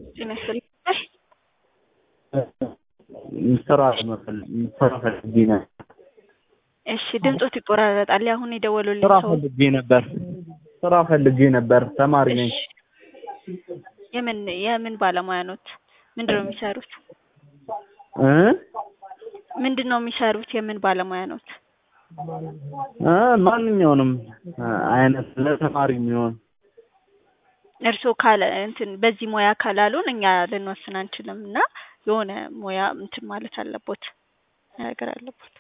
ጤና ይስጥልኝ። ስራ ስራ ፈልጌ ነበር። እሺ ድምፆት ይቆራረጣል። አሁን የደወሉልኝ ስራ ሰው ፈልጌ ነበር። ስራ ፈልጌ ነበር። ተማሪ ነኝ። እሺ፣ የምን የምን ባለሙያ ኖት? ምንድን ነው የሚሰሩት? እ ምንድን ነው የሚሰሩት? የምን ባለሙያ ኖት? እ ማንኛውንም አይነት ለተማሪ የሚሆን እርስዎ ካለ እንትን በዚህ ሙያ ካላሉን እኛ ልንወስን አንችልም እና የሆነ ሙያ እንትን ማለት አለቦት ነገር አለቦት።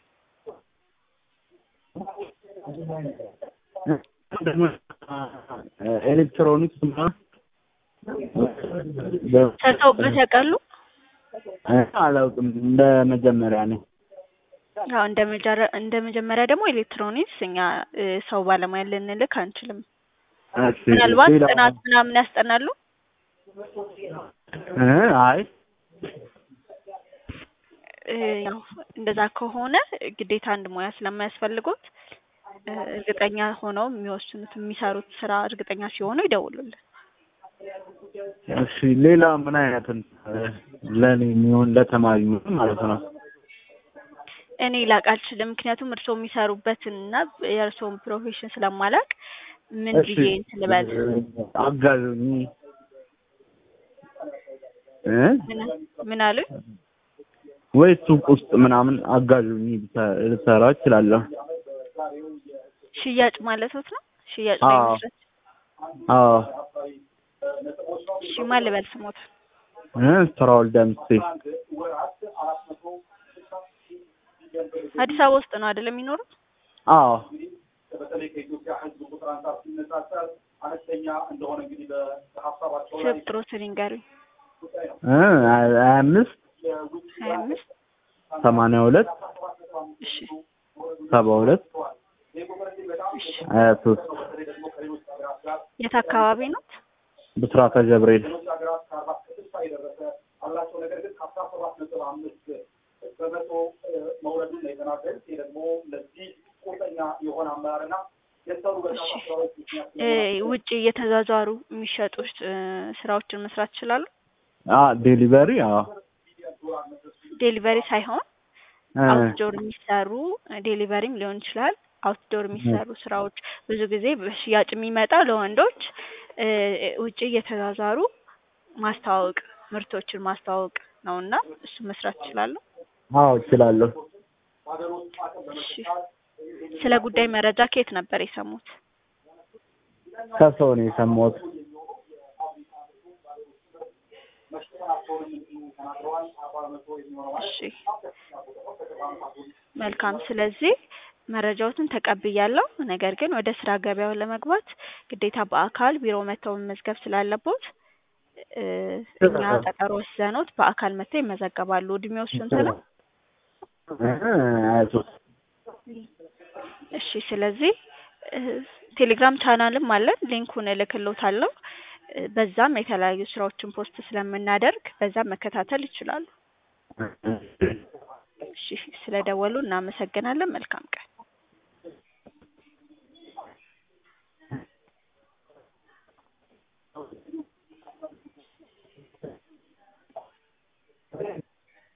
ኤሌክትሮኒክስ ምናምን ሰርተውበት ያውቃሉ? አላውቅም። እንደ መጀመሪያ ነው። አዎ እንደ መጀረ እንደ መጀመሪያ ደግሞ ኤሌክትሮኒክስ እኛ እ ሰው ባለሙያ ልንልክ አንችልም። እሺ፣ ምናልባት ሌላ- ጥናት ምናምን ያስጠናሉ? እ አይ እ ያው እንደዛ ከሆነ ግዴታ አንድ ሙያ ስለማያስፈልጎት እ እርግጠኛ ሆነው የሚወስኑት የሚሰሩት ስራ እርግጠኛ ሲሆኑ ይደውሉልን። እሺ፣ ሌላ ምን አይነት ለኔ የሚሆን ለተማሪ የሚሆን ማለት ነው? እኔ ላቅ አልችልም፣ ምክንያቱም እርስዎ የሚሰሩበትን እና የእርስዎን ፕሮፌሽን ስለማላቅ ምን እሺ፣ ብዬ እንትን ልበል? አጋዥኝ እ ምን ምን አሉኝ? ወይ ሱቅ ውስጥ ምናምን አጋዥኝ ልሰ- ልሰራ እችላለሁ። ሽያጭ ማለቶት ነው? ሽያጭ ላይ አዎ። መስራት። አዎ እሺ ማን ልበል ስሞት? እ ስራውል ደምሴ አዲስ አበባ ውስጥ ነው አይደል የሚኖሩት? አዎ ስብ ጥሮትን ይንገሩኝ። እ ሀያ አምስት ሀያ አምስት ሰማንያ ሁለት እሺ ሰባ ሁለት እሺ ሀያ ሶስት የት አካባቢ ነው? ብስራተ ገብርኤል እ ውጭ እየተዟዟሩ የሚሸጡ እ ስራዎችን መስራት ይችላሉ? አ ዴሊቨሪ አዎ ዴሊቨሪ ሳይሆን እ አውትዶር የሚሰሩ ዴሊቨሪም ሊሆን ይችላል። አውትዶር የሚሰሩ ስራዎች ብዙ ጊዜ በሽያጭ የሚመጣው ለወንዶች እ ውጭ እየተዟዟሩ ማስተዋወቅ ምርቶችን ማስተዋወቅ ነው እና እሱ መስራት ይችላሉ። አዎ እችላለሁ። እሺ ስለ ጉዳይ መረጃ ከየት ነበር የሰሙት? ከሰው ነው የሰማሁት። እሺ መልካም። ስለዚህ መረጃዎትን ተቀብያለሁ። ነገር ግን ወደ ስራ ገበያው ለመግባት ግዴታ በአካል ቢሮ መጥተው መመዝገብ ስላለቦት እ እኛ ቀጠሮ ወስደኖት በአካል መጥተው ይመዘገባሉ። እድሜው ስንት ነው? እ ሀያ ሶስት እሺ ስለዚህ እ ቴሌግራም ቻናልም አለን። ሊንኩን እልክልዎታለሁ። እ በዛም የተለያዩ ስራዎችን ፖስት ስለምናደርግ በዛም መከታተል ይችላሉ። እሺ ስለደወሉ እናመሰግናለን። መልካም ቀን።